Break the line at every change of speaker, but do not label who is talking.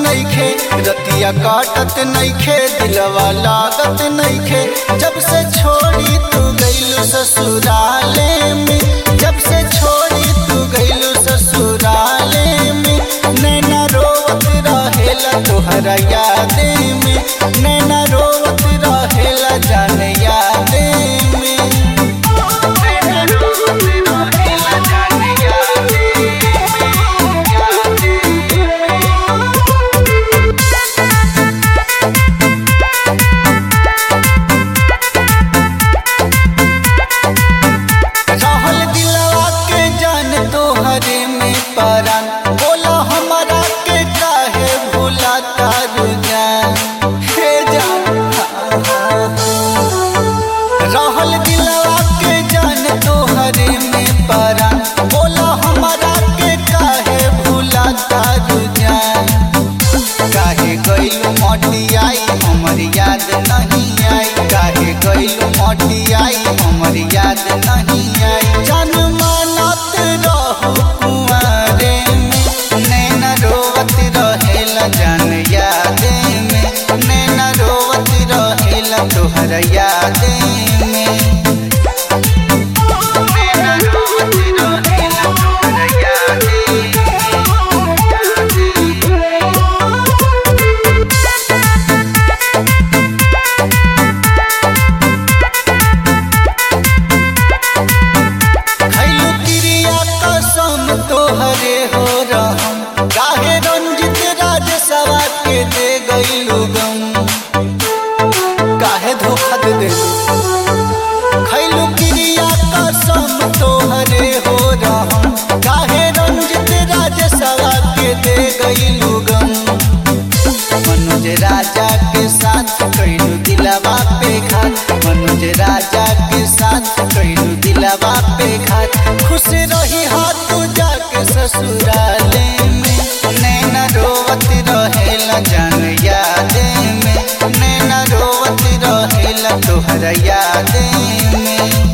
नइखे रतिया काटत नइखे दिलवा लागत नइखे जब से छोड़ी तू गइलू ससुराले में जब से छोड़ी तू गइलू ससुराले में नैना रोवत रहेला तोहरा यादे में नैना रोवत रहेला जान यादे में नैना रोवत रहेला जान यादे में, यादे में। रहल दिलवा के जान तोहरे में परान बोला हमारा के काहे भूला तारू जान हे जान रहल दिलवा के जान तोहरे में परान बोला हमारा के काहे भूला तारू जान काहे गइलू मटियाई हमर याद नहीं आई काहे गइलू मटियाई हमर याद नहीं आई जान मानत रहू कुंवारे में नैना रोवत रहेला जान यादे में नैना रोवत रहेला तोहर यादे में नैना रोवत रहेला तोहर यादे में। खैलू क्रिया कसम तोहरे हो रहम काहे रंजित राज सवा के दे गईलू गम काहे धोखा दे दे खैलू क्रिया कसम तोहरे हो रहम काहे रंजित राज सवा के दे गईलू गम मनोज राजा के साथ कैलू दिलवा पे घात मनोज राजा के साथ कैलू दिलवा पे घात खुश रही हाथ तू जाके ससुराले में नैना रोवत रहेला जान यादे में नैना रोवत रहेला तोहरा यादे में